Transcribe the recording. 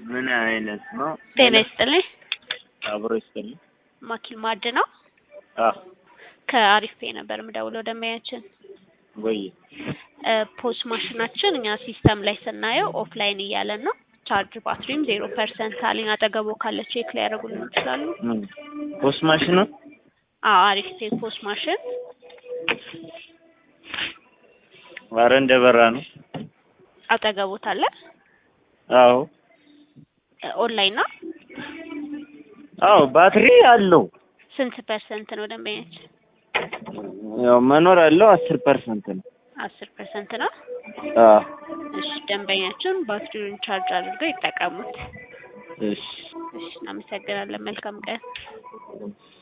ምን አይነት ነው? ጤና ይስጥልኝ። አብሮ ይስጥልኝ። ማኪል ማድ ነው። አዎ ከአሪፍ ፔ ነበር የምደውለው ደንበኛችን ወይ እ ፖስ ማሽናችን እኛ ሲስተም ላይ ስናየው ኦፍላይን እያለን ነው። ቻርጅ ባትሪም ዜሮ ፐርሰንት አለኝ። አጠገቦ ካለ ቼክ ሊያደርጉልን ይችላሉ? ምን ፖስት ማሽኑ? አዎ አሪፍ ፔ ፖስ ማሽን ኧረ እንደበራ ነው። አጠገቦት አለ። አዎ እ ኦንላይን ነው። አዎ ባትሪ አለው። ስንት ፐርሰንት ነው ደንበኛችን? ያው መኖር ያለው አስር ፐርሰንት ነው። አስር ፐርሰንት ነው። አዎ እሺ ደንበኛችን ባትሪውን ቻርጅ አድርገው ይጠቀሙት። እሺ እሺ እናመሰግናለን። መልካም ቀን።